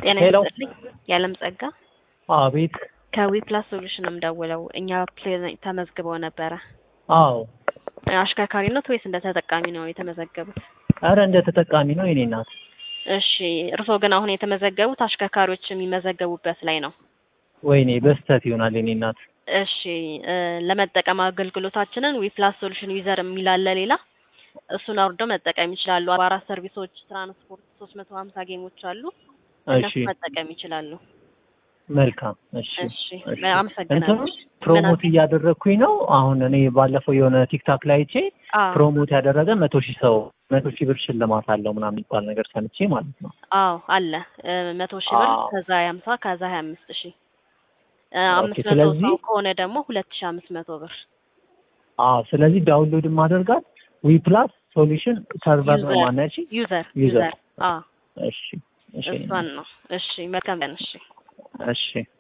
ጤና ሄሎ። ይስጥልኝ። የዓለም ጸጋ አቤት። ከዊፕላስ ሶሉሽን ነው የምደውለው። እኛ ፕሌን ተመዝግበው ነበረ። አዎ። አሽከርካሪነት ወይስ እንደ ተጠቃሚ ነው የተመዘገቡት? አረ እንደ ተጠቃሚ ነው የኔ እናት። እሺ፣ እርስዎ ግን አሁን የተመዘገቡት አሽከርካሪዎች የሚመዘገቡበት ላይ ነው። ወይኔ በስተት ይሆናል የኔ እናት። እሺ፣ እ ለመጠቀም አገልግሎታችንን ዊፕላስ ሶሉሽን ዩዘር የሚላለ ሌላ እሱን አውርደው መጠቀም ይችላሉ። አርባ አራት ሰርቪሶች፣ ትራንስፖርት፣ ሶስት መቶ ሀምሳ ጌሞች አሉ። እነሱ እሺ መጠቀም ይችላሉ። መልካም። እሺ እሺ፣ እሺ። አመሰግናለሁ። እንትኑ ፕሮሞት እያደረግኩኝ ነው። አሁን እኔ ባለፈው የሆነ ቲክታክ ላይ አይቼ አዎ ፕሮሞት ያደረገ መቶ ሺህ ሰው መቶ ሺህ ብር ሽልማት አለው ምናምን የሚባል ነገር ሰምቼ ማለት ነው። አዎ አለ እ መቶ ሺህ ብር አዎ። ከዛ የሀምሳ ከዛ ሀያ አምስት ሺህ እ ኦኬ፣ አምስት መቶ ስለዚህ- ሰው ከሆነ ደግሞ ሁለት ሺህ አምስት መቶ ብር አዎ። ስለዚህ ዳውንሎድ ማደርጋት ዊ ፕላስ ሶሉሽን ሰርቨር ነው ዩዘር ማናች። ዩዘር ዩዘር። ዩዘር አዎ እሺ እሺ እሷን ነው። እሺ መልካም ቀን። እሺ እሺ